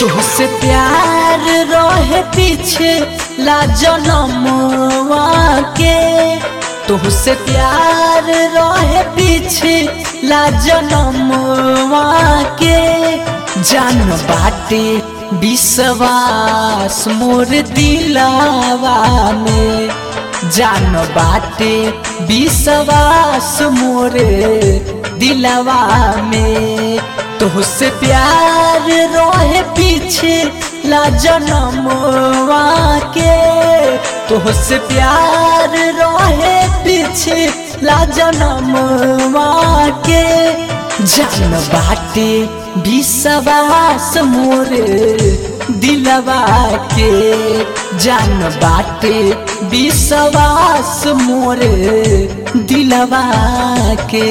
तुझसे प्यार रहे पीछे ला जनमवा के तुझसे प्यार रहे पीछे ला जनमवा के जान बाटे विश्वास मोर दिलावा में जान बाटे विश्वास मोर दिलावा में तुझसे प्यार रोहे पीछे ला जनमवा के तुझसे प्यार रोहे पीछे ला जनमवा के जान बाटे विश्वास मोर दिलवा के जान बाटे विश्वास मोर दिलवा के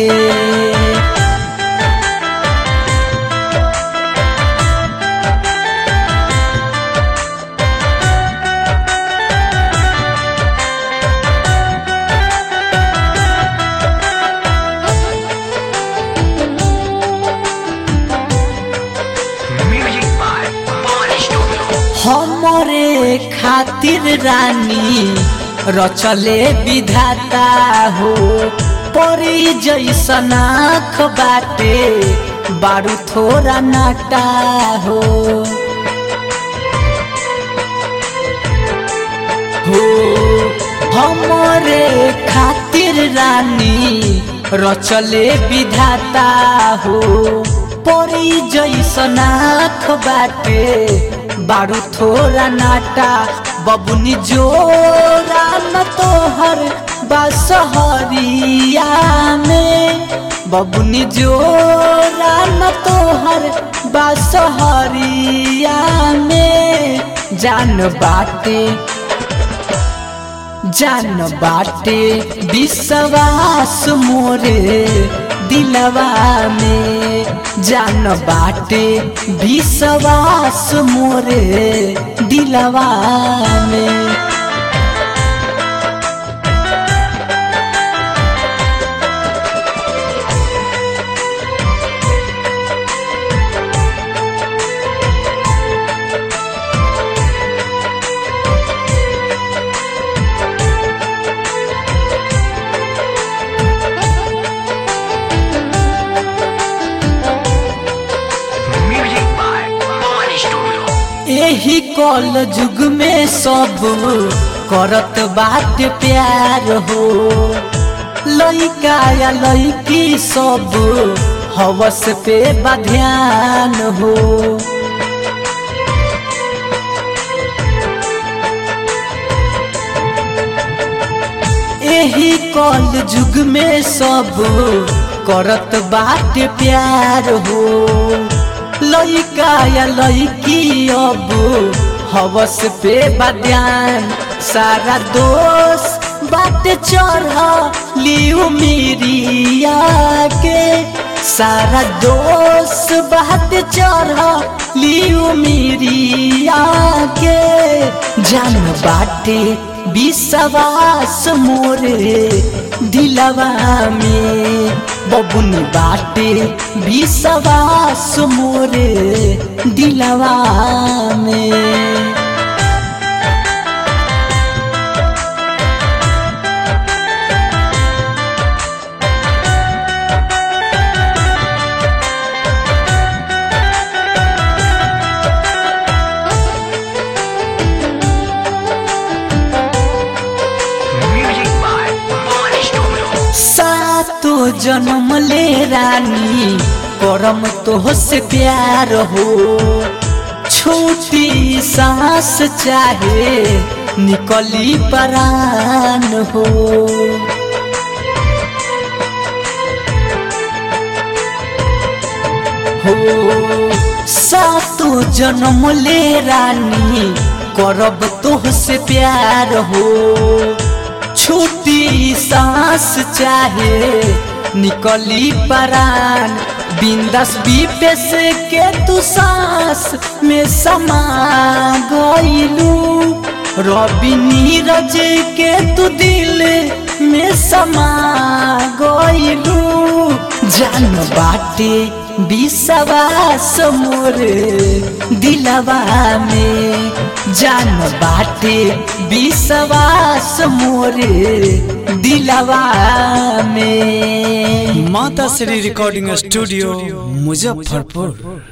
Music by Body Studio. हमरे खातिर रानी रचले विधाता हो परी जैसन आँख बाटे बारू थोड़ा नाटा हो हो हमरे खातिर रानी रचले विधाता हो परी जैसन आँख बाटे बारू थोड़ा नाटा बबुनी जोरा न तोहर बसहरिया में बबुनी जोरा न तोहर बसहरिया में जान बाटे जान बाटे विश्वास मोरे दिलवा में जान बाटे विश्वास मोरे दिलवा में Music by Body Studio. एही कल युग में सब करत बात प्यार हो लइका या लइकी सब हवस पे बध्यान हो एही कल युग में सब करत बात प्यार हो लइका या लइकी अब हवस पे बद्यान सारा दोष बात चढ़ लियो मेरिया के सारा दोष बात चढ़ लियो मेरिया के जान बाटे विश्वास मोरे दिलवा में बबुनी बाटे विश्वास मोरे दिलवा में Music by Body Studio. सातो जन्म ले रानी करम तो से प्यार हो छोटी सांस चाहे निकली परान हो हो सातो जन्म ले रानी करब तो से प्यार हो छोटी सांस चाहे निकली परान बिंदस विपेश के तू सांस में समा गईलू रवि नीरज के तू दिल में समा गईलू जान बाटे विश्वास मोरे दिलवा में जान बाटे विश्वास मोरे दिलवा में माता श्री रिकॉर्डिंग स्टूडियो मुजफ्फरपुर